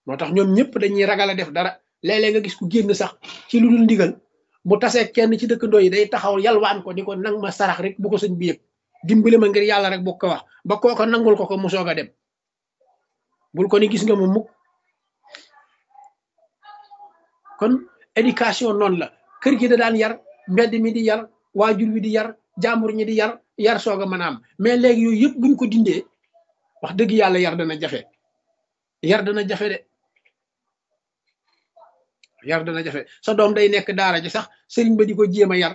moo tax ñoom ñëpp dañuy ragal a def dara léeg-léeg nga gis ku génn sax ci lu dul ndigal mu tasee kenn ci dëkkandoo yi day taxaw yalwaan ko ni ko nang ma sarax rek bu ko sëñ bi yëg dimbali ma ngir yàlla rek bu ko wax ba kooko nangul ko ko mu soog a dem bul ko ni gis nga mu mukk kon éducation noonu la kër gi da daan yar mbedd mi di yar waajur wi di yar jàmbur ñi di yar yar soog a mën a am mais léegi yooyu yëpp buñ ko dindee wax dëgg yàlla yar dana jafe yar dana jafe de yar dana jafe sa doom day nekk daara ji sax sëriñ ba di ko jéem a yar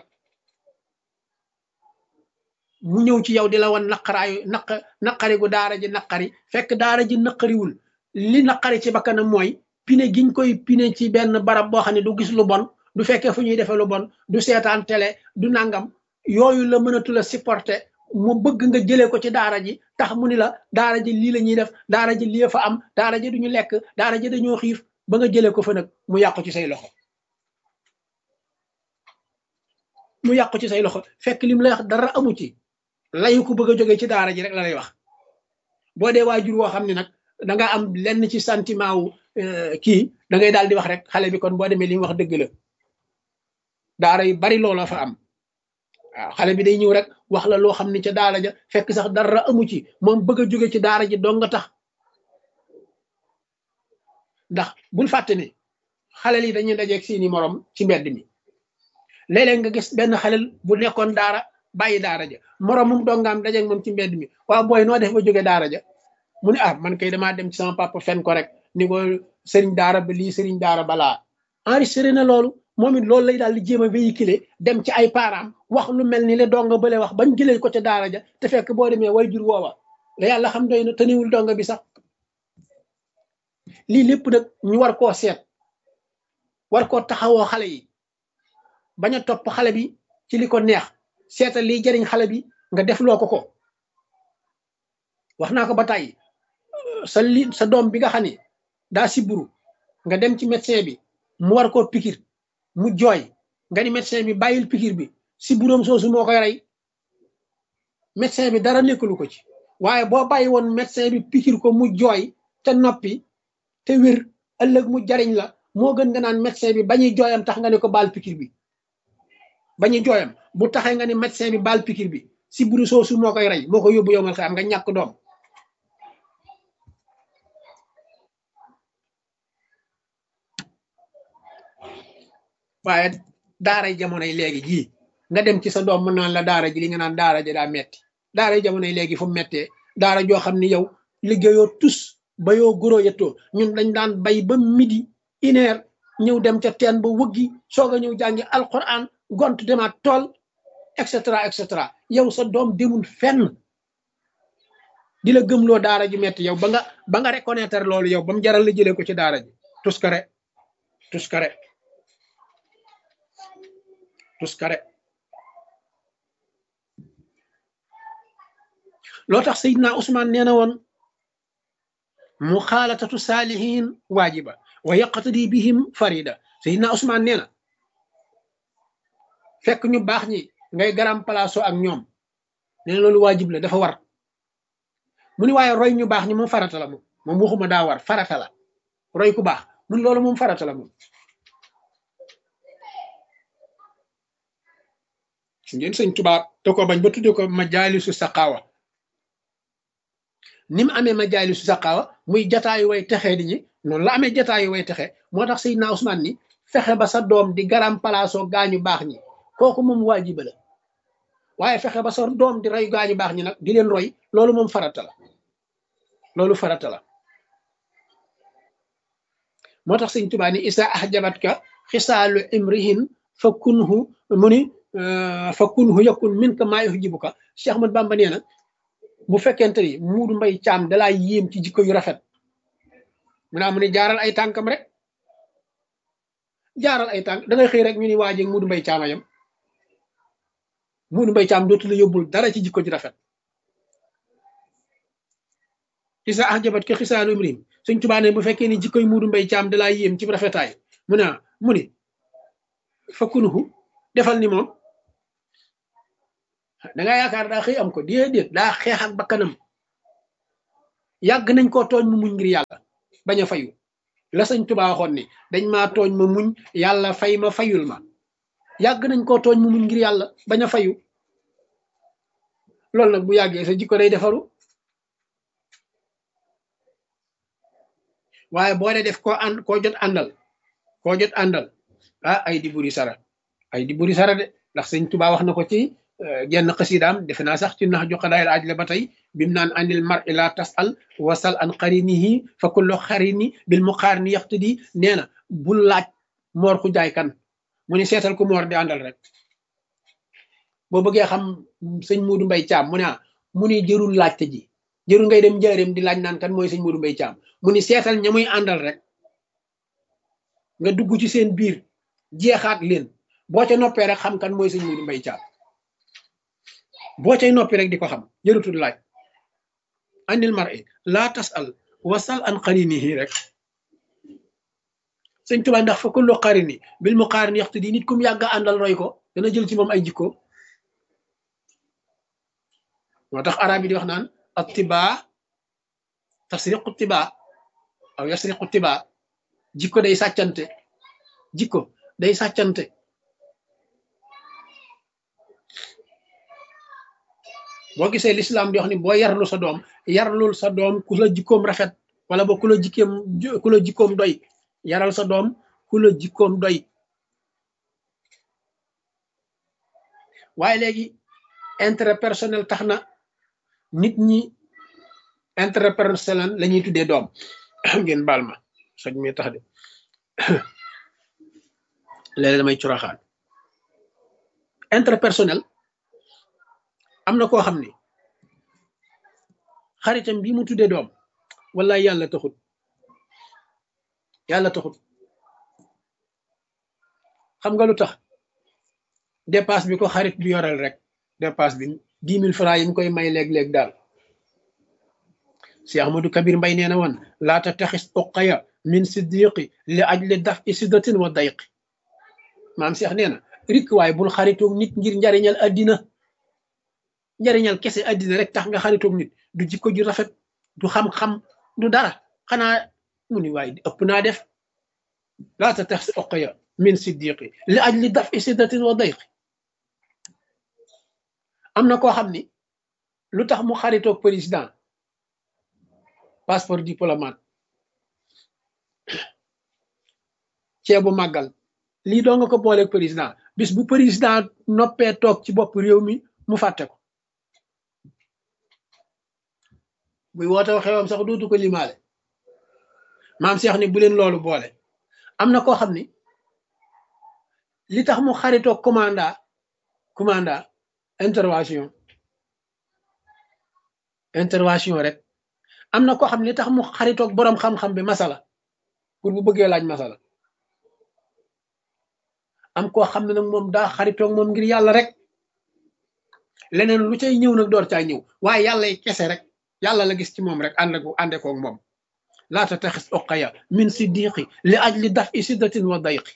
mu ñëw ci yow di la wan naqaraayu naq naqari gu daara ji naqari fekk daara ji naqariwul li naqari ci bakkanam mooy pine giñ koy pine ci benn barab boo xam ne du gis lu bon du fekkee fu ñuy defee lu bon du seetaan télé du nangam yooyu la mënatul a supporter mu bëgg nga jëlee ko ci daara ji tax mu ni la daara ji lii la ñuy def daara ji lii fa am daara ji duñu lekk daara ji dañoo xiif ba nga jëlee ko fa nag mu yàqu ci say loxo mu yàqu ci say loxo fekk lim lay wax dara amu ci layu ko bëgg a jógee ci daara ji rek la lay wax boo dee waajur woo xam ne nag da nga am lenn ci sentiment wu kii da ngay daal di wax rek xale bi kon boo demee li mu wax dëgg la daara yu bari loola fa am waaw xale bi day ñëw rek wax la loo xam ne ca daara ja fekk sax dara amu ci moom bëgg a jóge ci daara ji dong nga tax ndax bul fàtte ne xale yi dañuy dajeeg seeni morom ci mbedd mi léeg-léeg nga gis benn xalel bu nekkoon daara bàyyi daara ja moromum dongaam dajeeg moom ci mbedd mi waaw booy noo def ba jóge daara ja mu ne ah man kay damaa dem ci sama papa fen ko rek ni ko sëriñ daara ba lii sëriñ daara balaa enregistré na loolu moom it loolu lay daal di jéem a véhiculer dem ci ay parents wax lu mel ni le donga bële wax bañ jëlee ko ca daara ja te fekk boo demee way jur woowa la yàlla xam doy na tëniwul donga bi sax lii lépp nag ñu war koo seet war koo taxawoo xale yi bañ a topp xale bi ci li ko neex seetal liy jariñ xale bi nga def loo ko ko wax naa ko ba tàyyi sa li sa doom bi nga xam ne daa siburu nga dem ci médecin bi mu war koo pikir mu jooy nga ni médecin bi bàyyil pikir bi siburoom soosu moo koy rey médecin bi dara nekkalu ko ci waaye boo bàyyi woon médecin bi pikir ko mu jooy te noppi te wér ëllëg mu jariñ la moo gën nga naan médecin bi bañuy jooyam tax nga ne ko baal pikir bi bañuy jooyam bu taxee nga ne médecin bi baal pikir bi siburu soosu moo koy rey moo ko yóbbu yow mal xam nga ñàkk doom waaye daaray jamonoy léegi jii nga dem ci sa doom mën naan la daara ji li nga naan daara ji daa metti daaray jamonoy léegi fu mu mettee daara joo xam ni yow liggéeyoo tus ba yoo goro yettoo ñun dañ daan bay ba midi une heure ñëw dem ca teen ba wëggi soog a ñëw jàngi alquran gont demaat tool et cetera et cetera yow sa doom demul fenn di la gëmloo daara ji metti yow ba nga ba nga reconnaître loolu yow ba mu jaral la jëlee ko ci daara ji tuskare tuskare tuskare loo tax Seydina Ousmane nee na woon muxaalatatu saalihin waajiba wa yaqtadi bihim farida Seydina Ousmane nee na fekk ñu baax ñi ngay garam palaaso ak ñoom nee na loolu waajib la dafa war mu ni waaye roy ñu baax ñi moom farata la moom moom waxuma daa war farata la roy ku baax mun loolu moom farata la moom ngeen sëñ tubaab te ko bañ ba tudde ko majaalisu saqaawa ni mu amee majaalisu saqaawa muy jataayu way texee di ñi noonu la amee jataayu way texe moo tax Seydina Ousmane ni fexe ba sa doom di garam palaasoo gaañu baax ñi kooku moom waajiba la waaye fexe ba sa doom di roy gaañu baax ñi nag di leen roy loolu moom farata la loolu farata la moo tax sëñ Tuubaa ni isa ahjabatka xisaalu imrihin fa kunhu mu ni fa kunhu yakun min ka maa yuhjibuka Cheikh Ahmad Bamba nee na bu fekkente ni muudu mbay caam dalaa yéem ci jikko yu rafet mu naa mu ne jaaral ay tànkam rek jaaral ay tànk da ngay xëy rek ñu ni waajeeg muudu mbay caama yam muudu mbay caam dootu la yóbbul dara ci jikko ji rafet isa ahjabat ka xisaalu imrim suñ tubaa ne bu fekkee ni jikkoy muudu mbay caam dalaa yéem ci rafetaay mu ne mu ni fa kunhu defal ni moom da nga yaakaar daa xëy am ko déedéet daa xeex ak bakkanam yàgg nañ koo tooñ mu muñ ngir yàlla bañ a fayu la sëñ Tuubaa waxoon ni dañ maa tooñ ma muñ yàlla fay ma fayul ma yàgg nañ koo tooñ mu muñ ngir yàlla bañ a fayu loolu nag bu yàggee sa jikko day defaru waaye boo dee def koo ànd koo jot àndal koo jot àndal ah ay di buri sara ay di buri sara de ndax sëñ Tuubaa wax na ko ci genn xasidaam defe naa sax ci nax ju xadaayil aj la ba tey bim naan andil mar ila tasal wasal an xarinihi fa kullu xarini bil muqarini yaxtadi nee na bul laaj moor ku jaay kan mu ni seetal ku moor di àndal rek boo bëggee xam sëñ Muudu Mbay Caam mu ne ah mu ni jërul laajte ji jërul ngay dem njaareem di laaj naan kan mooy sëñ Muudu Mbay Caam mu ni seetal ña muy àndal rek nga dugg ci seen biir jeexaat leen boo ca noppee rek xam kan mooy sëñ Muudu Mbay Caam boo cay noppi rek di ko xam jërutul laaj andil mar'i laa tasal wasal an qarinihi rek sëñ Tuubaa ndax fa kullu qarini bil muqaarin yaxtu di nit kum yàgg àndal roy ko dana jël ci moom ay jikko moo tax arab yi di wax naan attibaa tasriqu tibaa aw yasriqu tibaa jikko day sàccante jikko day sàccante boo gisee lislaam di wax ni boo yarlu sa doom yarlul sa doom ku la jikkoom rafet wala ba ku la jikkoom ku la jikkoom doy yaral sa doom ku la jikkoom doy waaye léegi intérêt personnel tax na nit ñi intérêt personnel la ñuy tuddee doom ngeen baal ma soj mi tax de léeg damay curaxaan intérêt personnel am na koo xam ni xaritam bi mu tuddee doom wallaay yàlla taxut yàlla taxut xam nga lu tax dépasse bi ko xarit bi yoreel rek dépasse bi dix mille francs yi mu koy may léeg-léeg daal si Ahmadou Kabir Mbay nee na woon laata taxis uqaya min siddiqi li ajli daf i siddatin wa dayqi maam Seex nee na rik waaye bul xaritoog nit ngir njariñal addina njariñal kese addina rek tax nga xaritoog nit du jikko ju rafet du xam-xam du dara xanaa mu ni waaye ëpp naa def laata taxis uqaya min siddiqi li ajli daf i siddatin wa dayqi am na koo xam ni lu tax mu xaritoog président passeport diplomate ceebu màggal lii doo nga ko booleeg président bis bu président noppee toog ci bopp réew mi mu fàtte ko buy woote xewam sax dootu ko limaale maam Cheikh ni bu leen loolu boole am na koo xam ni li tax mu xaritoog commanda commanda intervention intervention rek am na koo xam ne li tax mu xaritoog boroom xam-xam bi masala pour bu bëggee laaj masala am koo xam ne nag moom daa xaritoog moom ngir yàlla rek leneen lu cay ñëw nag door caa ñëw waaye yàlla yi kese rek yàlla la gis ci moom rek ànd ko ànde koog moom laata taxis oqaya min siddiqi li aj li daf i siddatin wa dayqi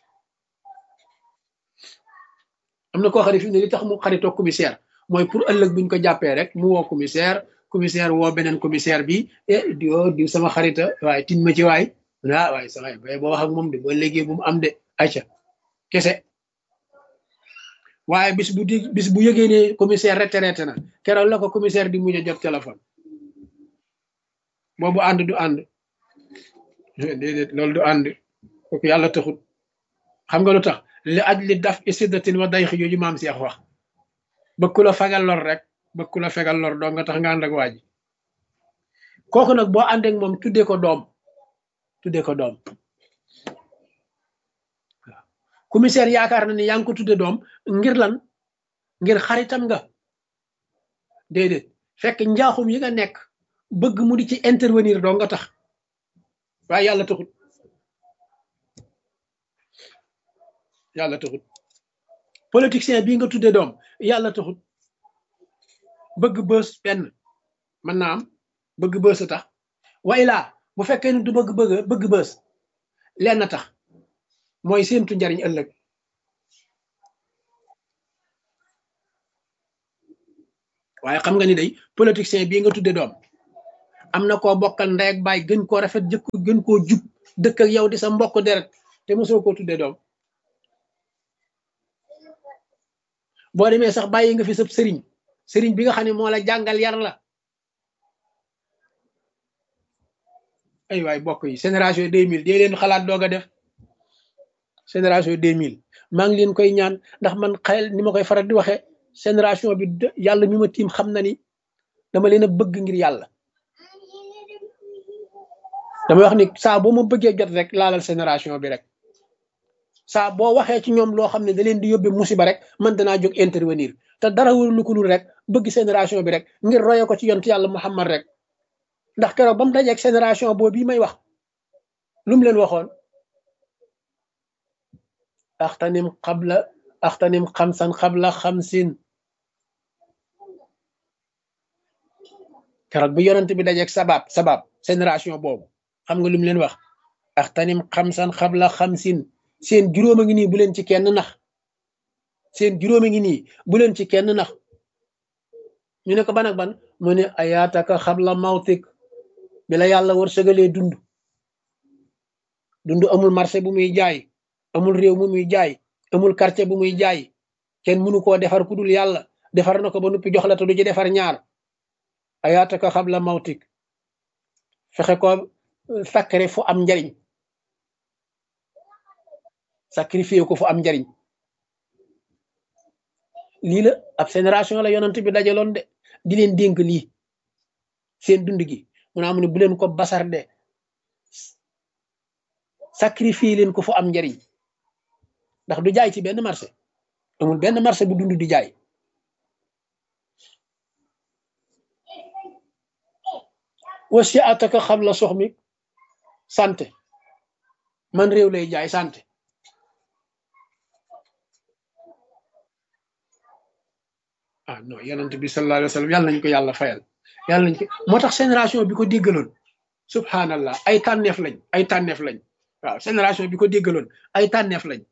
am na koo xam ne fi ne li tax mu xaritoog commissaire mooy pour ëllëg buñ ko jàppee rek mu woo commissaire commissaire woo beneen commissaire bi eh diwo diw sama xarita waaye tin ma ci waay ah waaye sama bay boo wax ak moom de ba léegi bu mu am de ayca kese waaye bis bu di bis bu yëgee ne commissaire retraité na keroog la ko commissaire di mujj a jot téléphone boobu ànd du ànd déedéet loolu du ànd kooku yàlla taxut xam nga lu tax li aj li daf isiddatin wa dayxi yooyu maam Seex wax bëgg ku la fegal lor rek bëgg ku la fegal lor doo nga tax nga ànd ak waa ji kooku nag boo ànd ak moom tuddee ko doom tuddee ko doom waaw commissaire yaakaar na ni yaa ngi ko tudde doom ngir lan ngir xaritam nga déedéet fekk njaaxum yi nga nekk bëgg mu di ci intervenir doo nga tax waaye yàlla taxut yàlla taxut politicien bii nga tudde doom yàlla taxut bëgg bës benn mën naa am bëgg bës a tax way laa bu fekkee ni du bëgg bëgg bëgg bës lenn tax mooy séentu njariñ ëllëg waaye xam nga ni day politicien bii nga tudde doom am na koo bokkal ndey ak baay gën koo rafet jëkk gën koo jub dëkk ak yow di sa mbokk deret te mosoo koo tuddee doom boo demee sax bàyyi nga fi sab sëriñ sëriñ bi nga xam ne moo la jàngal yar la ay waay bokk yi génération 2000 dee leen xalaat doog a def génération 2000 maa ngi leen koy ñaan ndax man xel ni ma koy faral di waxee génération bi yàlla mi ma tiim xam na ni dama leen a bëgg ngir yàlla damay wax ni saa boo ma bëggee jot rek laalal génération bi rek saa boo waxee ci ñoom loo xam ne da leen di yóbbee musiba rek man danaa jóg intervenir te dara wul ko lul rek bëgg génération bi rek ngir roye ko ci yont yàlla Muhammad rek ndax keroog ba mu dajeeg génération boobu bii may wax lu mu leen waxoon axtanim xabla axtanim xamsan xabla xamsin keroog bi yonent bi dajeeg sabab sabab génération boobu xam nga lu mu leen wax axtanim xamsan xabla xamsin seen juróom a ngi nii bu leen ci kenn nax seen juróom a ngi nii bu leen ci kenn nax ñu ne ko ban ak ban mu ne ayaataka xabla mawtik bi la yàlla war sëgalee dund dund amul marché bu muy jaay amul réew mu muy jaay amul quartier bu muy jaay kenn mënu koo defar ku dul yàlla defar na ko ba noppi jox la te du ci defar ñaar ayaataka xabla mawtik fexe ko sakkare fu am njariñ sacrifié ko fu am njariñ lii la ab génération la yonent bi dajaloon de di leen dénk lii seen dund gi mu naa mu ne bu leen ko basar de sacrifié leen ko fu am njariñ ndax du jaay ci benn marché amul benn marché bu dund di jaay wasi ataka xam la sox mi santé man réew lay jaay santé ah non yonent bi sallallahu alayhi wa sallam yàlla nañ ko yàlla fayal yàlla nañ ko moo tax génération bi ko déggaloon subhanallah ay tànneef lañ ay tànneef lañ waaw génération bi ko déggaloon ay tànneef lañ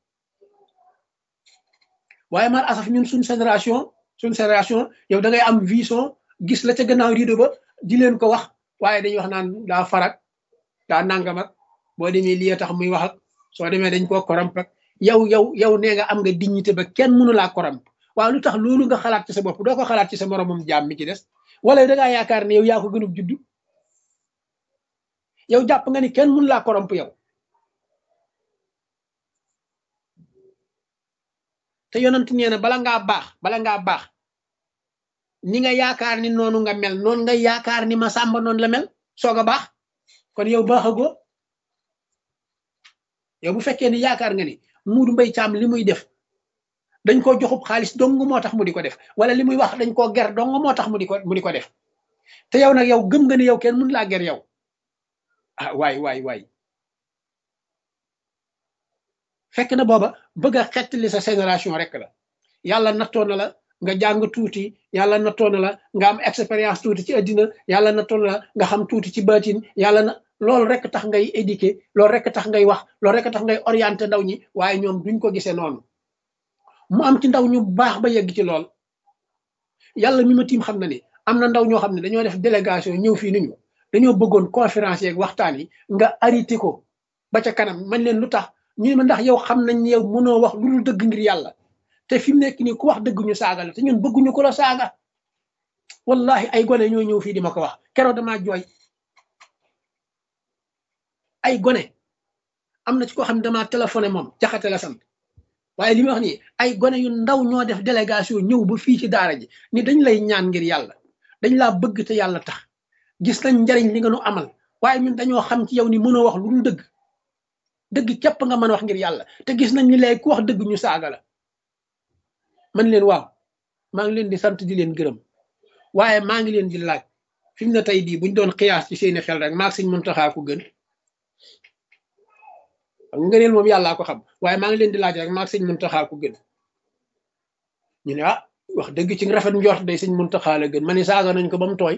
waaye mar asaf ñun suñ génération suñ génération yow da ngay am vision gis la ca gannaaw rido ba di leen ko wax waaye dañuy wax naan daa farak daa nangam ak boo demee lii tax muy wax ak soo demee dañ koo koromp ak yow yow yow nee nga am nga dignité ba kenn mënu laa koromp waaw lu tax loolu nga xalaat ci sa bopp doo ko xalaat ci sa moromam jaam mi ci des wala da ngaa yaakaar ne yow yaa ko gënub juddu yow jàpp nga ni kenn mënu laa koromp yow te yonent nee na bala ngaa baax bala ngaa baax ni nga yaakaar ni noonu nga mel noonu nga yaakaar ni ma sàmba noonu la mel soog a baax kon yow baaxagoo yow bu fekkee ni yaakaar nga ni muudu mbay caam li muy def dañ koo joxub xaalis dong moo tax mu di ko def wala li muy wax dañ koo ger dong moo tax mu di ko mu di ko def te yow nag yow gëm nga ni yow kenn mun laa ger yow ah waay waay waay fekk na booba bëgg a xettali sa génération rek la yàlla nattoo na la nga jàng tuuti yàlla nattoo na la nga am expérience tuuti ci àddina yàlla nattoo na la nga xam tuuti ci baatin yàlla na loolu rek tax ngay éduquer loolu rek tax ngay wax loolu rek tax ngay orienter ndaw ñi waaye ñoom duñ ko gisee noonu mu am ci ndaw ñu baax ba yegg ci lool yàlla mi ma tiim xam na ni am na ndaw ñoo xam ne dañoo def délégation ñëw fii ni ñu dañoo bëggoon conférence yeeg waxtaan yi nga arrêté ko ba ca kanam man leen lu tax ñu ne ma ndax yow xam nañ yow mënoo wax lu dul dëgg ngir yàlla te fi mu nekk nii ku wax dëgg ñu saaga la te ñun bëgguñu ko la saaga wallahi ay gone ñoo ñëw fii di ma ko wax keroog damaa jooy ay gone am na ci koo xam ne damaa téléphoné moom jaxate la sant waaye li ma wax nii ay gone yu ndaw ñoo def délégation ñëw ba fii ci daara ji ni dañ lay ñaan ngir yàlla dañ laa bëgg te yàlla tax gis nañ njariñ li nga nu amal waaye ñun dañoo xam ci yow ni mënoo wax lu dul dëgg dëgg képp nga mën a wax ngir yàlla te gis nañ ni léegi ku wax dëgg ñu saaga la man leen waaw maa ngi leen di sant di leen gërëm waaye maa ngi leen di laaj fi mu ne tey bii buñ doon xiyaas ci seeni xel rek maag Sëñ Muntaxa ko gën ngëneel moom yàllaa ko xam waaye maa ngi leen di laaj rek maag Sëñ Muntaxa ko gën ñu ne ah wax dëgg ci rafet njort day Sëñ Muntaxa la gën ma ne saaga nañ ko ba mu tooy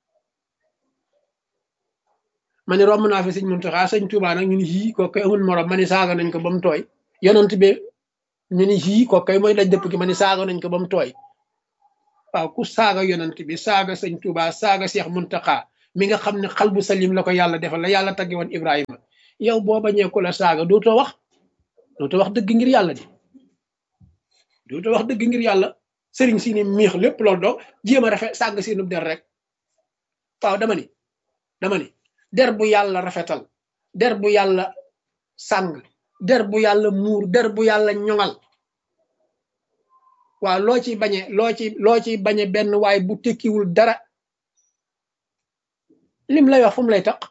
ma ne romb naa fi Sëñ Muntaxa Sëñ Tuubaa nag ñu ni yii ko koy amul morom ma ne saaga nañ ko ba mu tooy yonent bi ñu ni yii ko koy mooy daj dëpp gi ma ne saaga nañ ko ba mu tooy waaw ku saaga yonent bi saaga Sëñ Tuubaa saaga Seex Muntaxa mi nga xam ne xal bu salim la ko yàlla defal la yàlla tagge woon ibrahima yow boo bañee ko la saaga dootoo wax dootoo wax dëgg ngir yàlla di dootoo wax dëgg ngir yàlla sëriñ si ni miix lépp loolu doo jéem a rafet sàgg seenub der rek waaw dama ni dama ni der bu yàlla rafetal der bu yàlla sàng der bu yàlla muur der bu yàlla ñoŋal waaw loo ci bañe loo ci loo ci bañe benn waaye bu tekkiwul dara lim lay wax fu mu lay taq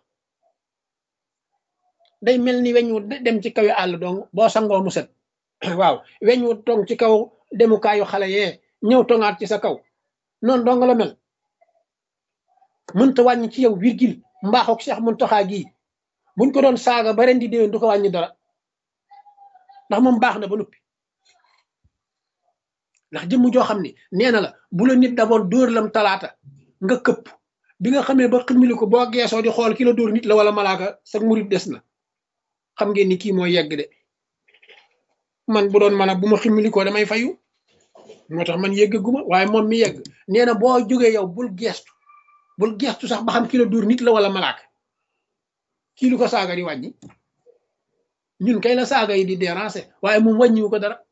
day mel ni weñ wu dem ci kaw àll dong boo sangoo mu set waaw weñ wu tong ci kaw demukaayu xale yee ñëw tongaat ci sa kaw noonu dong la mel mënta wàññi ci yow virgule mbaaxook Cheikh Muntaxa gii buñ ko doon saaga ba ren di déwén du ko wàññi dara ndax moom baax na ba noppi ndax jëmm joo xam ni nee na la bu la nit daboon dóor lam talaata nga këpp bi nga xamee ba ximili ko boo geesoo di xool ki la dóor nit la wala malaaka sa murit des na xam ngeen ni kii moo yegg de man bu doon man a bu ma ximili ko damay fayu moo tax man yeggaguma waaye moom mi yegg nee na boo jógee yow bul geestu bul geestu sax ba xam ki la dóor nit la wala malaaka kii lu ko saaga di wàññi ñun kay la saaga yi di déranger waaye moom wàññiwu ko dara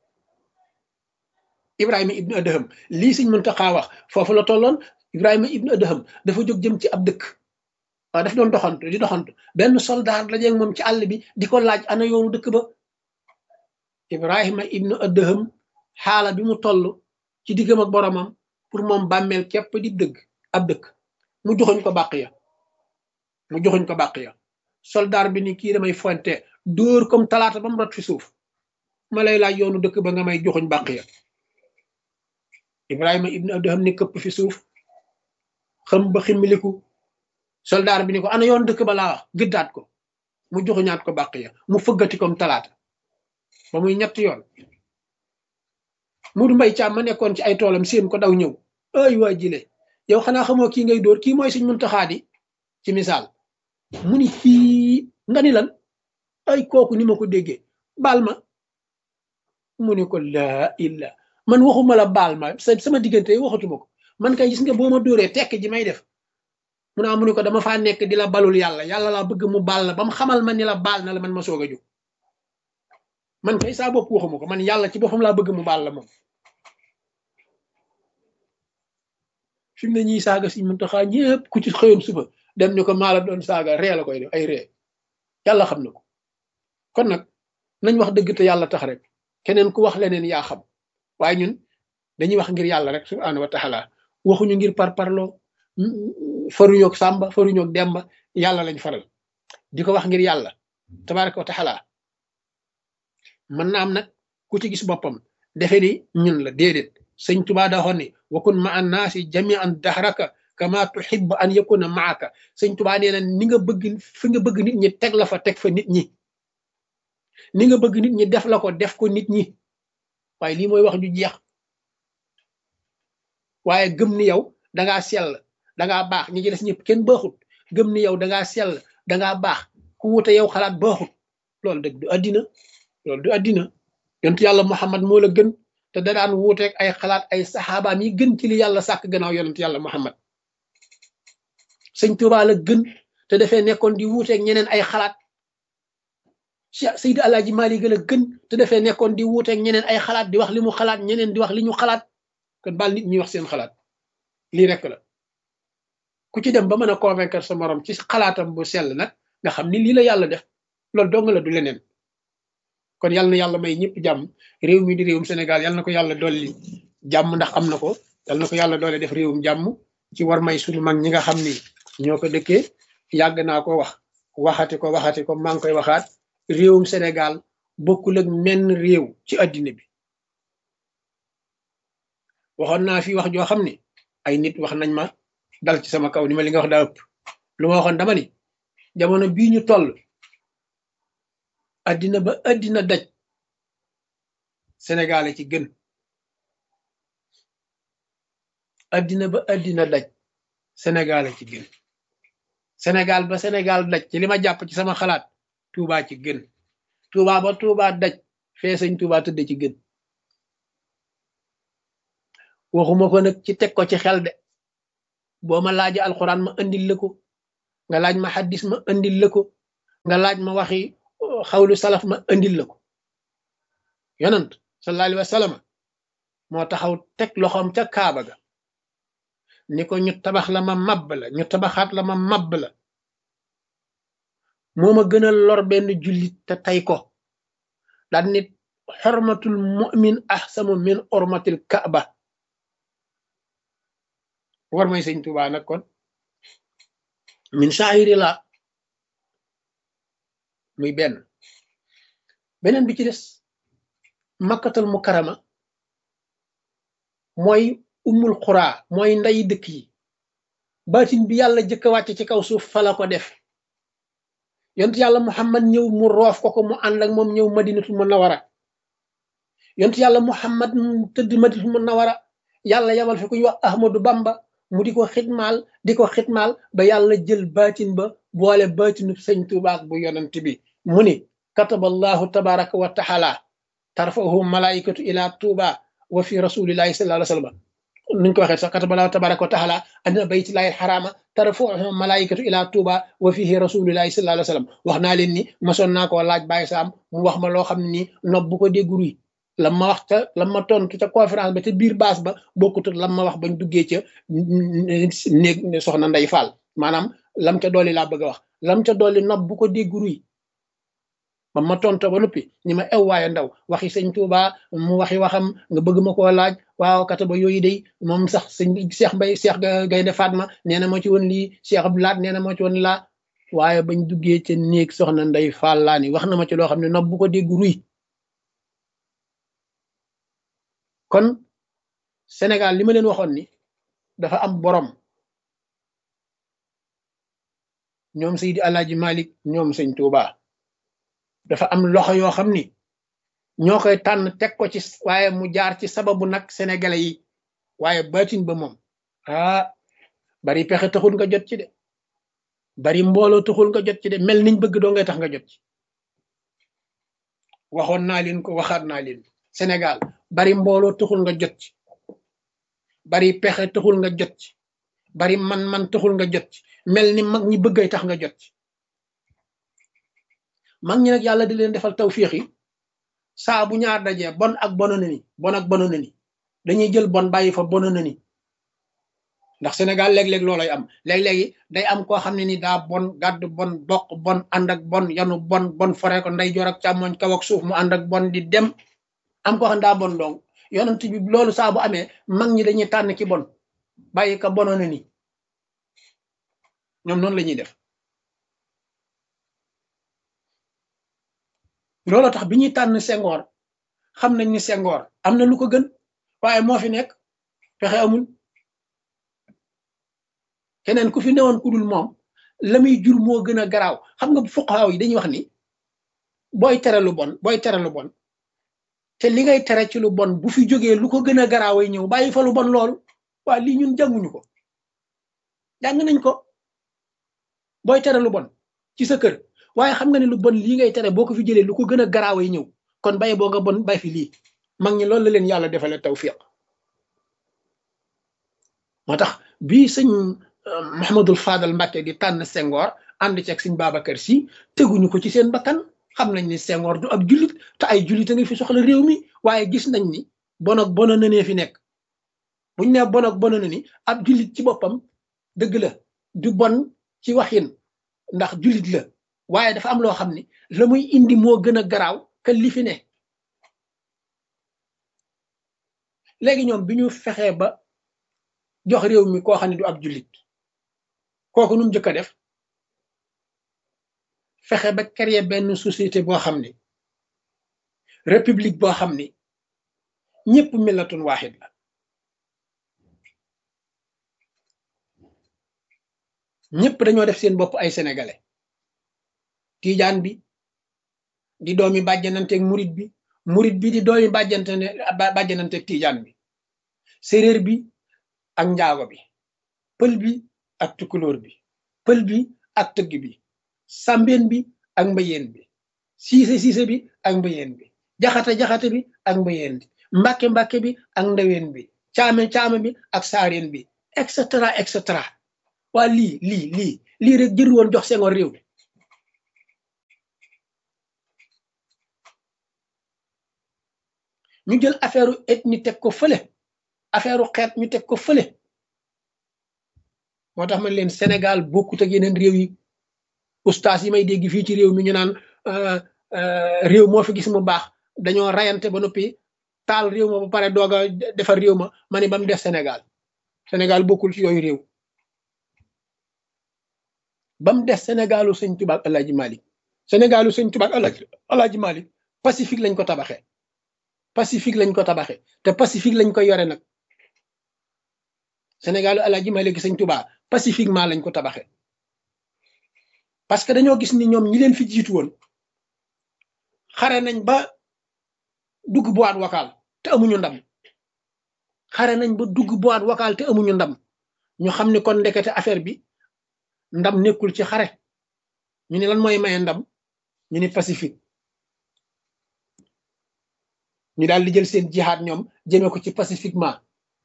Ibrahima ibnu Adham lii Sëñ Muntaxa wax foofu la tolloon Ibrahima ibnu Adham dafa jóg jëm ci ab dëkk waaw daf doon doxantu di doxantu benn soldat la jeeg moom ci àll bi di ko laaj ana yoonu dëkk ba Ibrahima ibnu Adham xaala bi mu toll ci diggam ak boromam pour moom bàmmeel képp di dëgg ab dëkk mu joxoñ ko bàq ya mu joxoñ ko bàq ya soldat bi ni kii damay fonte dóor comme talaata ba mu rot fi suuf ma lay laaj yoonu dëkk ba nga may joxoñ bàq ya Ibrahima ibnu Adham ni këpp fi suuf xam ba ximmiliku soldaar bi ni ko ana yoon dëkk ba laa wax gëddaat ko mu joxuñaat ko bàq ya mu fëggati comme talaata ba muy ñett yoon Mudu Mbay Caam ma nekkoon ci ay toolam seen ko daw ñëw ay waa jile yow xanaa xamoo kii ngay dóor kii mooy Sëñ Muntaxaa di ci misaal mu ni kii nga ni lan ay kooku ni ma ko déggee baal ma mu ni ko laa illa man waxuma la baal ma sama diggante waxatuma ko man kay gis nga boo ma dóoree tekk ji may def mu naa mu ni ko dama faa nekk di la balul yàlla yàlla laa bëgg mu baal la ba mu xamal ma ni la baal na la man ma soog a jóg man kay saa bopp waxuma ko man yàlla ci boppam laa bëgg mu baal la moom fi mu ne ñuy saaga si Muntaxa ñëpp ku ci xëyoon suba dem ni ko maa la doon saaga ree la koy def ay ree yàlla xam na ko kon nag nañ wax dëgg te yàlla tax rek keneen ku wax leneen yaa xam waaye ñun dañuy wax ngir yàlla rek subhaanahu wa taala waxuñu ngir par parloo faruñoog sàmba faruñoog demba yàlla lañ faral di ko wax ngir yàlla tabaraka wa taala mën na am nag ku ci gis boppam defe ni ñun la déedéet sëñ tubaa da waxoon ni wakun ma an naasi jamian dahraka kama tuhib an yakuna maaka sëñ tubaa nee na ni nga bëgg fi nga bëgg nit ñi teg la fa teg fa nit ñi ni nga bëgg nit ñi def la ko def ko nit ñi waaye lii mooy wax ju jeex waaye gëm ni yow dangaa sell dangaa baax ñi ci des ñëpp kenn baaxut gëm ni yow dangaa sell dangaa baax ku wute yow xalaat baaxut loolu dëgg du addina loolu du addina yontu yàlla muhammad moo la gën te da daan wuuteeg ay xalaat ay saxaabaam yi gën ci li yàlla sàkk gannaaw yonent yàlla muhammad sëñ Tuubaa la gën te dafee nekkoon di wuuteeg ñeneen ay xalaat Cheikh Seydi Alaaji Maalik la gën te dafee nekkoon di wuuteeg ñeneen ay xalaat di wax li mu xalaat ñeneen di wax li ñu xalaat kon baal nit ñi wax seen xalaat lii rek la ku ci dem ba mën a convaincre sa morom ci xalaatam bu sell nag nga xam ni lii la yàlla def loolu dong la du leneen kon yàlla na yàlla may ñëpp jàmm réew mi di réewum Sénégal yàlla na ko yàlla dolli jàmm ndax am na ko yàlla na ko yàlla doole def réewum jàmm ci war may suñu mag ñi nga xam ni ñoo ko dëkkee yàgg naa ko wax waxati ko waxati ko maa ngi koy waxaat réewum Sénégal bokkul ak menn réew ci addina bi waxoon naa fi wax joo xam ni ay nit wax nañ ma dal ci sama kaw ni ma li nga wax daa ëpp lu ma waxoon dama ni jamono bii ñu toll addina ba addina daj Sénégal ci gën addina ba addina daj Sénégal ci gën Sénégal ba Sénégal daj ci li ma jàpp ci sama xalaat Touba ci gën Touba ba Touba daj fee sëñ Touba tëdd ci gën waxuma ko nag ci teg ko ci xel de boo ma laaje alquran ma andil la ko nga laaj ma xaddis ma andil la ko nga laaj ma waxi xawlu salaf ma andil la ko yonant sallallahu alayhi wa sallam moo taxaw teg loxoom ca kaaba ga ni ko ñu tabax la ma mabb la ñu tabaxaat la ma mabb la moo ma gën a lor benn jullit te tey ko daan nit xormatul mu'min ahsamu min ormatil kaaba war may sëñ Tuubaa nag kon min saahiri la muy benn beneen bi ci des makkatal mukarama mooy ummul xuraa mooy nday dëkk yi baatin bi yàlla jëkk a wàcc ci kaw suuf fa la ko def yont yàlla muhammad ñëw mu roof ko ko mu ànd ak moom ñëw madinatul munawara yont yàlla muhammad tëdd madinatul munawara yàlla yabal fi ku ñu wax ahmadu bamba mu di ko xitmaal di ko xitmaal ba yàlla jël baatin ba boole baatinu sëñ tubaak bu yonent bi mu ni kataballahu tabaraka wa taala tarfahu malaikatu ila tuuba wa fi rasulillahi sallallahu alayhi wa sallam nuñ ko waxee sax kataballahu tabaraka wa taala anna baytillahi alxarama tarfahu malaikatu ila tuuba wa fihi rasulillahi sallallahu alayhi wa sallam wax naa leen ni masoon naa koo laaj bàyyi saam mu wax ma loo xam ne nii nopp bu ko déggu ruy lam ma wax ca lam ma tontu ca conférence ba ca biir baas ba bokkut lam ma wax bañ duggee ca néeg soxna nday faal maanaam lam ca dolli laa bëgg a wax lam ca dolli nopp bu ko déggu ruy ba ma tonto ba noppi ñi ma ew waaye ndaw waxi sëñ Tuuba mu waxi waxam nga bëgg ma koo laaj waaw kata ba yooyu day moom sax sëñ Cheikh Mbay Cheikh Gaynde Fatma nee na moo ci woon lii Cheikh Abdou Laat nee na moo ci woon laa waaye bañ duggee ca néeg soxna nday faal laa ni wax na ma ci loo xam ne nopp bu ko déggu ruy kon Sénégal li ma leen waxoon ni dafa am borom ñoom Seydi Alaaji Malik ñoom sëñ Tuuba dafa am loxo yoo xam ni ñoo koy tànn teg ko ci waaye mu jaar ci sababu nag sénégalais yi waaye baatin ba moom ah bari pexe taxul nga jot ci de bari mbooloo taxul nga jot ci de mel niñ bëgg doo ngay tax nga jot ci waxoon naa leen ko waxaat naa leen Sénégal bari mbooloo taxul nga jot ci bari pexe taxul nga jot ci bari man-man taxul nga jot ci mel ni mag ñi bëggay tax nga jot ci mag ñi nag yàlla di leen defal tawfiix yi saa bu ñaar dajee bon ak bono na ni bon ak bono na ni dañuy jël bon bàyyi fa bono na ni ndax Sénégal léeg-léeg looloy am léeg-léegi day am koo xam ne ni daa bon gàdd bon bokk bon ànd ak bon yanu bon bon fore ko nday joor ak càmmoñ kaw ak suuf mu ànd ak bon di dem am koo xam ne daa bon dong yonent bi loolu saa bu amee mag ñi dañuy tànn ki bon bàyyi ka bono na ni ñoom noonu la ñuy def loolu tax bi ñuy tànn Senghor xam nañ ni Senghor am na lu ko gën waaye moo fi nekk fexe amul keneen ku fi newoon ku dul moom la muy jur moo gën a garaaw xam nga fuqaaw yi dañuy wax ni booy tere lu bon booy tere lu bon te li ngay tere ci lu bon bu fi jógee lu ko gën a garaaw ay ñëw bàyyi fa lu bon loolu waa lii ñun jànguñu ko jàng nañ ko booy tere lu bon ci sa kër waaye xam nga ne lu bon lii ngay tere boo ko fi jëlee lu ko gën a garaaw ay ñëw kon bay boo nga bon bay fi lii mag ñi loolu la leen yàlla defale tawfiq moo tax bii sëñ Mouhamadul Fadal Mbacke di tànn Senghor ànd ci ak sëñ Babacar Si teguñu ko ci seen bakkan xam nañ ni Senghor du ab jullit te ay jullit a ngi fi soxla réew mi waaye gis nañ ni bon ak bono na nee fi nekk buñ ne bon ak bono na ni ab jullit ci boppam dëgg la du bon ci waxin ndax jullit la waaye dafa am loo xam ni la muy indi moo gën a garaaw que li fi ne léegi ñoom bi ñu fexee ba jox réew mi koo xam ne du ab jullit kooku nu mu njëkk a def fexe ba créer benn société boo xam ni république boo xam ni ñëpp millatun waaxid la ñëpp dañoo def seen bopp ay sénégalais tiijaan bi di doomi bàjjananteeg murit bi murit bi di doomi bàjjante bàjjananteeg tiijaan bi séréer bi ak njaago bi pël bi ak tukulóor bi pël bi ak tëgg bi sàmbeen bi ak mbayeen bi siise siise bi ak mbayeen bi jaxate jaxate bi ak mbayeen bi mbàkke mbàkke bi ak ndaween bi caame caame bi ak saareen bi et cetera et cetera waa lii lii lii lii rek jëru woon jox Senghor réew mi ñu jël affaire ethnie teg ko fële affaire xeet ñu teg ko fële moo tax man leen Sénégal bokkut ak yeneen réew yi ustaas yi may dégg fii ci réew mi ñu naan réew moo fi gis mu baax dañoo rayante ba noppi taal réew ma ba pare doog a defar réew ma ma ne ba mu def Sénégal Sénégal bokkul ci yooyu réew ba mu des Sénégalu sëñ Tuubaa ak Alaaji Malik Sénégalu sëñ Tuubaa ak Alaaji Alaaji Malik Pacifique lañ ko tabaxee Pacifique lañ ko tabaxee te Pacifique lañ koy yore nag Sénégalu Alaaji Malik sëñ Tuubaa pacifiquement lañ ko tabaxee parce que dañoo gis ni ñoom ñi leen fi jiitu woon xare nañ ba dugg boîte vocale te amuñu ndam xare nañ ba dugg boîte vocale te amuñu ndam ñu xam ne kon ndekete affaire bi ndam nekkul ci xare ñu ne lan mooy maye ndam ñu ne pacifique ñu daal di jël seen jihaad ñoom jëmee ko ci pacifiquement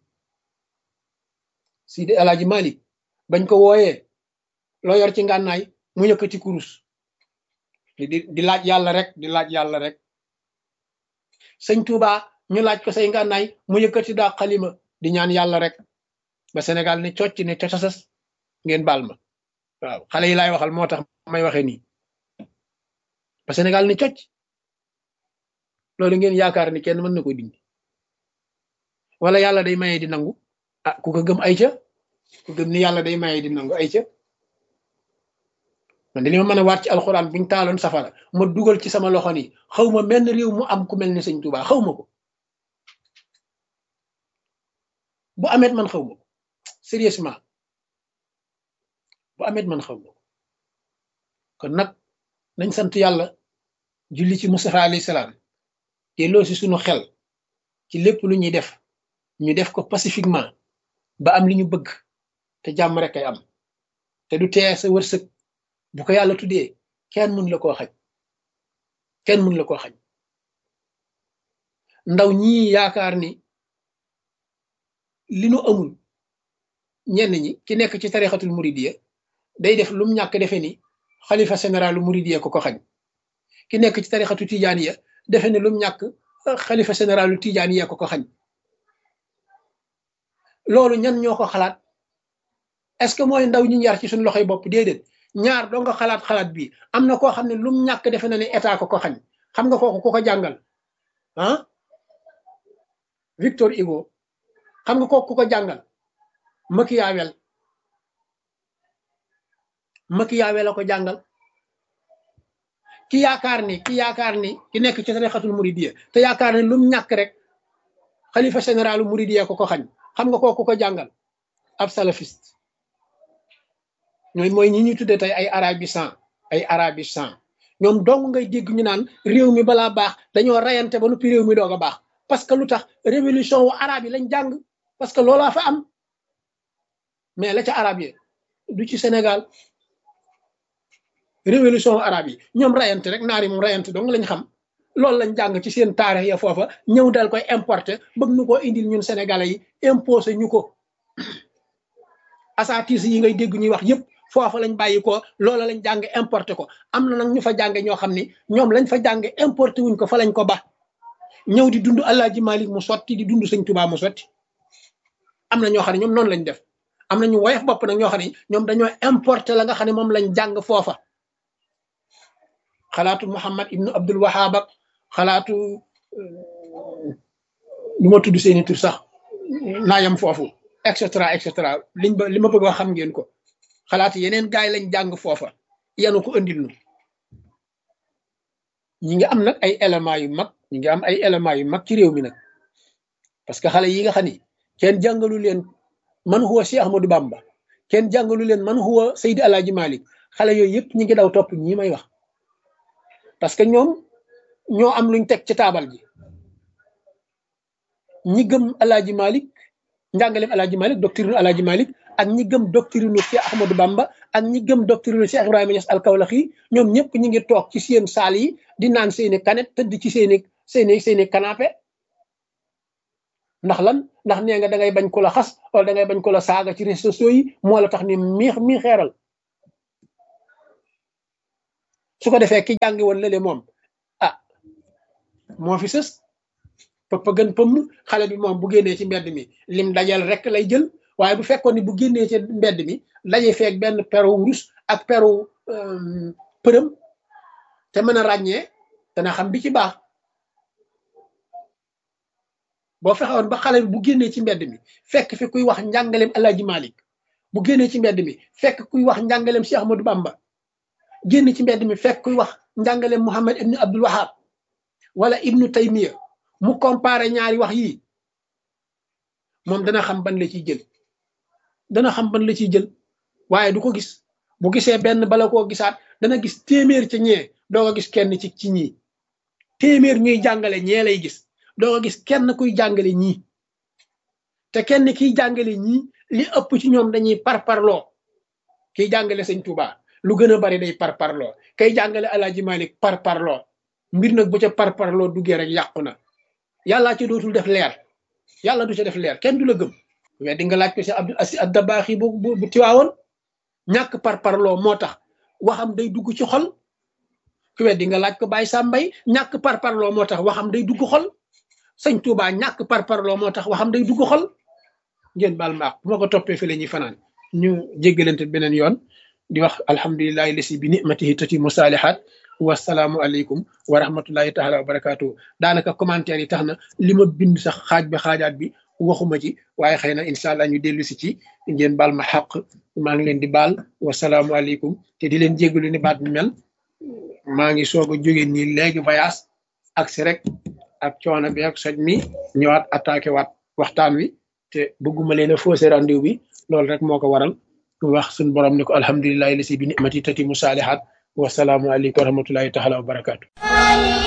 Sidi Alaaji Malik bañ ko wooyee loo yor ci ngànnaay mu yëkkati kurus di di laaj yàlla rek di laaj yàlla rek sëñ Touba ñu laaj ko say ngànnaay mu yëkkati daa xalima di ñaan yàlla rek ba Sénégal ne cocc ne cocasas ngeen baal ma waaw xale yi laay waxal moo tax may waxee nii ba Sénégal ne cocc loolu ngeen yaakaar ni kenn mën na ko dindi wala yàlla day maye di nangu ah ku ko gëm ay ca ku gëm ni yàlla day maye di nangu ay ca man de li ma mën a waat ci alxuraan buñ taaloon safara ma dugal ci sama loxo ni xaw ma menn réew mu am ku mel ni sëñ Tuubaa xaw ma ko bu amet man xaw ma ko sérieusement bu amet man xaw ma ko kon nag nañ sant yàlla julli ci Mustafa alayhi salaam te loo si sunu xel ci lépp lu ñuy def ñu def ko pacifiquement ba am li ñu bëgg te jàmm rek ay am te du tee sa wërsëg bu ko yàlla tuddee kenn mun la koo xaj kenn mun la koo xaj ndaw ñii yaakaar ni li nu amul ñenn ñi ki nekk ci tarixatul muridiya day def lum ñàkk defe ni xalifa généralu muridiya ko ko xañ ki nekk ci tarixatu tijaaniya defe ni lum ñàkk xalifa généralu tijaaniya ko ko xañ loolu ñan ñoo ko xalaat est-ce que mooy ndaw ñi yar ci suñu loxoy bopp déedéet ñaar doo nga xalaat xalaat bi am na koo xam ne lum ñàkk defe na ne état ko ko xañ xam nga kooku ku ko jàngal ah Victor Hugo xam nga kooku ku ko jàngal Machiavel Machiavel la ko jàngal ki yaakaar ni ki yaakaar ni ki nekk ci tarixatul muridiyya te yaakaar ni lum ñàkk rek xalifa généralu muridiyya ko ko xañ xam nga kooku ko jàngal ab salafiste ñooy mooy ñi ñuy tudde tey ay arabisant ay arabisant ñoom dong ngay dégg ñu naan réew mi balaa baax dañoo rayante ba noppi réew mi doog a baax parce que lu tax révolution wu arabe yi lañ jàng parce que loolaa fa am mais la ca arabe yi du ci Sénégal révolution wu arabe yi ñoom rayante rek naar yi moom rayante dong lañ xam loolu lañ jàng ci seen taarix ya foofa ñëw dal koy importer bëgg nu koo indil ñun sénégalais yi imposé ñu ko asatis yi ngay dégg ñuy wax yépp foofa lañ bàyyi ko loola lañ jàng importé ko am na nag ñu fa jànge ñoo xam ni ñoom lañ fa jànge importé wuñ ko fa lañ ko ba ñëw di dund Alaaji Malik mu sotti di dund Sëñ Tuubaa mu sotti am na ñoo xam ne ñoom noonu lañ def am na ñu woyof bopp nag ñoo xam ne ñoom dañoo importé la nga xam ne moom lañ jàng foofa xalaatu Muhammad ibnu Abdul Wahab ak xalaatu lu ma tudd seeni tur sax naa yam foofu et cetera et cetera liñ ba li ma bëgg wax xam ngeen ko xalaat yeneen gaay lañ jàng foofa yanu ko andil nu ñi ngi am nag ay éléments yu mag ñi ngi am ay éléments yu mag ci réew mi nag parce que xale yi nga xam ni kenn jàngalu leen man huwa Cheikh Ahmadou Bamba kenn jàngalu leen man huwa Seydi Alaaji Malik xale yooyu yëpp ñi ngi daw topp ñii may wax parce que ñoom ñoo am luñ teg ci taabal ji ñi gëm Alaaji Malik njàngaleem Alaaji Malik doctrine Alaaji Malik ak ñi gëm doctrine Cheikh Ahmadou Bamba ak ñi gëm doctrine Cheikh Ibrahima Niass al-Kawlaxi ñoom ñëpp ñi ngi toog ci seen saal yi di naan seeni kanet tëdd ci seeni seeni seeni canapé ndax lan ndax nee nga da ngay bañ ko la xas wala da ngay bañ ko la saaga ci réseaux sociaux yi moo la tax ni mii mii xeeral su ko defee ki jàngi woon lële moom ah moo fi sës pëpp gën pëmm xale bi moom bu génnee ci mbedd mi lim dajal rek lay jël waaye bu fekkoon ni bu génnee ci mbedd mi daje feeg benn peru wurus ak peru përëm te mën a ràññee dana xam bi ci baax boo fexewoon ba xale bi bu génnee ci mbedd mi fekk fi kuy wax njàngaleem Alaaji Malik bu génnee ci mbedd mi fekk kuy wax njàngaleem Cheikh Ahmadou Bamba génn ci mbedd mi fekk kuy wax njàngaleem Muhammad ibnu Abdul Wahab wala ibnu Taymiya mu comparé ñaari wax yii moom dana xam ban la ciy jël dana xam ban la ciy jël waaye du ko gis bu gisee benn bala koo gisaat dana gis téeméer ci ñee doo ko gis kenn ci ci ñii téeméer ñuy jàngale ñee lay gis doo ko gis kenn kuy jàngale ñii te kenn kiy jàngale ñii li ëpp ci ñoom dañuy parparloo kiy jàngale sëñ Touba lu gën a bari day parparloo kay jàngale Alaaji Malik parparloo mbir nag bu ca parparloo duggee rek yàqu na yàllaa ci dootul def leer yàlla du ca def leer kenn du la gëm mais di nga laaj ko si Abdul Asi Addabaaxi bu bu bu tiwaawoon ñàkk parparloo moo tax waxam day dugg ci xol ku weddi nga laaj ko Baye Sambay ñàkk parparloo moo tax waxam day dugg xol sëñ Touba ñàkk parparloo moo tax waxam day dugg xol ngeen baal maax bu ma ko toppee fi la ñuy fanaan ñu jéggalante beneen yoon di wax alhamdulilahi lasi bi nimatihi tatimu saalihaat wasalaamu aleykum wa rahmatullahi taala wa barakaatu daanaka commentaire yi tax na li ma bind sax xaaj bi xaajaat bi waxuma ci waaye xëy na incha allah ñu dellu si ci ngeen baal ma xaq maa ngi leen di baal wasalaamu aleykum te di leen jéggalu ni baat bi mel maa ngi soog a jóge nii léegi voyage ak si rek ak coono bi ak soj mi ñëwaat attaqué waat waxtaan wi te bëgguma leen a faussé rendez-vous bi loolu rek moo ko waral wax suñu borom ni ko alhamdulilahi lasi bi nimati tati mu saalihaat wasalaamu aleykum wa rahmatullahi taala wa barakaatu